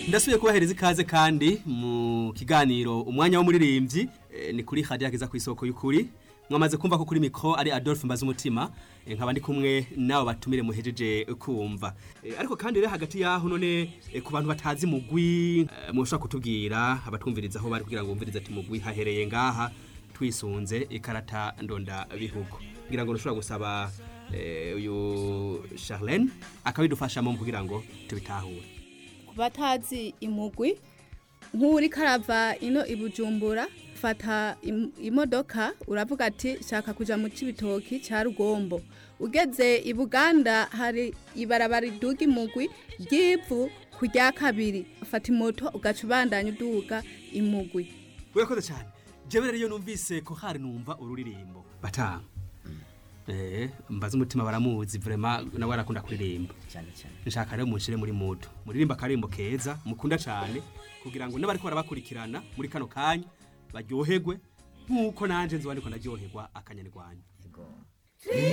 ndasubiye kubahereza ikaze kandi mu kiganiro umwanya w'umuririmbyi eh, ni kuri hadiya kiza ku isoko y'ukuri mwamaze kumva ko kuri mikro ari Adolphe Mbazumutima eh, nkaba ndi kumwe nabo batumire muhejeje kumva Eh, ariko kandi rero hagati yaho none eh, ku bantu batazi mugwi eh, mushobora kutubwira abatwumviriza aho bari kugira ngo bumvirize ati mugwi hahereye ngaha twisunze ikarata ndonda bihugu kugira ngo ntushobora gusaba eh, uyu Charlene akabidufashamo kugira ngo tubitahure ku batazi imugwi nk'uri karava ino i bujumbura fata im- imodoka uravuga ati shaka kuja mu cibitoki ca rugombo ugeze i buganda hari ibarabara riduga imugwi ry'ivu ku rya kabiri fata imoto ugaca ubandanya uduga imugwi urakoze cyane jewe rero iyo numvise ko hari numva ururirimbo batanga eh mbaza umutima baramuzi vraiment nawe arakunda kuririmba cyane cyane nshaka rero munshire muri muto muririmba akarimbo keza mukunda cyane kugira ngo n'abariko barabakurikirana muri kano kanya baryoherwe nk'uko nanje nzoba ndiko ndaryoherwa akanyarwanda yego